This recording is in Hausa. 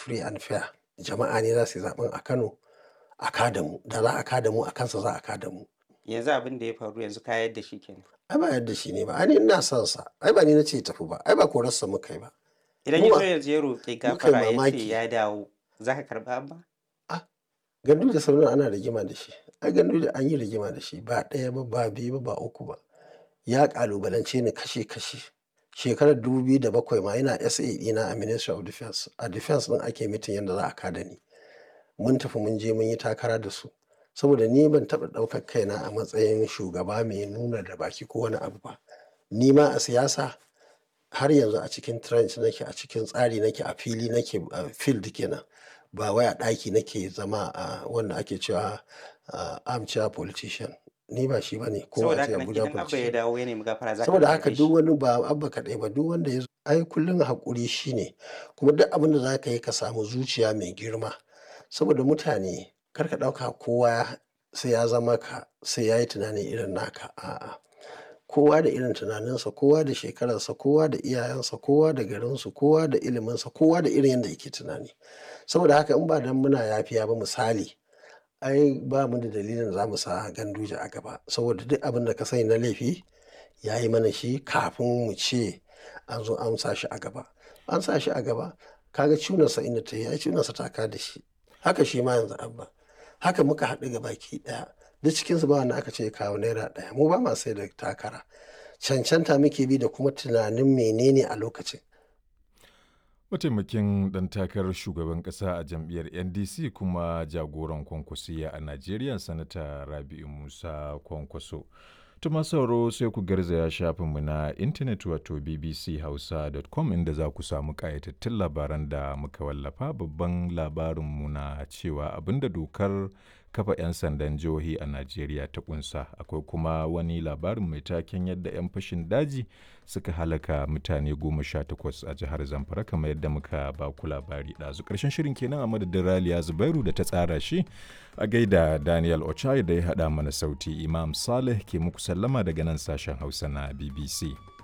free and fair jama'a ne za su yi zaɓen a Kano a kada mu da za a kada mu a kansa za a kada mu. Yanzu abin da ya faru yanzu ka yadda shi kenan. Ai ba yadda shi ne ba, ai ni ina son sa, ai ba ni na ce ya tafi ba, ai ba korarsa muka yi ba. Idan Mu ya ba- zo yanzu ya roƙi muka yi gafara ya ce mamaki. ya dawo za ka karɓa abba? Gandu da Sardauna ana rigima da shi, ai gandu da an yi rigima da shi ba ɗaya ba ba biyu ba ba uku ba. Ya ƙalubalance ni kashe kashe. Shekarar 2007 ma yana SA ɗina a Ministry of Defence. A Defence ɗin ake mitin yadda za a kada ni. Mun tafi mun je mun yi takara da su. Saboda ni ban taɓa ɗaukar kaina a matsayin shugaba mai nuna da baki ko wani abu ba. Ni ma a siyasa har yanzu a cikin trench nake, a cikin tsari nake, a fili nake, a field kenan. Ba wai a ɗaki nake zama a wanda ake cewa a armchair politician. Ni ba shi bane ko Saboda a ce haka nan Abuja idan abba ya politician. dawo ya nemi gafara za ka Saboda haka karɓe duk shi. wani ba Abba kaɗai ba duk wanda ya zo ai kullum haƙuri shine. Kuma duk abin da za ka yi ka samu zuciya mai girma. Saboda mutane kar ka ɗauka kowa sai ya zama ka, sai ya yi tunani irin naka. A'a. Kowa da irin tunaninsa, kowa da shekararsa, kowa da iyayensa, kowa da garinsu, kowa da iliminsa, kowa da irin yadda yake tunani. Saboda haka in ba dan muna yafiya ba misali, ai ba mu da dalilin za mu sa Ganduje a gaba. Saboda duk abin da ka sani na laifi ya yi mana shi kafin mu ce an zo an sa shi a gaba. An sa shi a gaba, ka ga cunarsa inda ta yi, ai cunarsa ta ka da shi. Haka shi ma yanzu Abba. Haka muka haɗu gabaki ɗaya. Duk cikinsu ba wanda aka ce ya kawo naira ɗaya. Mu ba ma sai da takara. Cancanta muke bi da kuma tunanin menene a lokacin. Mataimakin ɗan takarar shugaban ƙasa a jam'iyyar NDC kuma jagoran kwankwasiya a Najeriya Sanata Rabi'u Musa Kwankwaso. Tuma sauro sai ku garzaya shafinmu na intanet wato bbchausa.com inda za ku samu ƙayatattun labaran da muka wallafa babban labarinmu na cewa abinda dokar kafa 'yan sandan jihohi a Najeriya ta kunsa akwai kuma wani labarin mai taken yadda 'yan fashin daji suka halaka mutane goma sha takwas a jihar Zamfara kamar yadda muka ba ku labari ɗazu. Ƙarshen shirin kenan a madadin Raliya Zubairu da ta tsara shi a gaida Daniel Ochai da ya haɗa mana sauti Imam Saleh ke muku sallama daga nan sashen Hausa na BBC.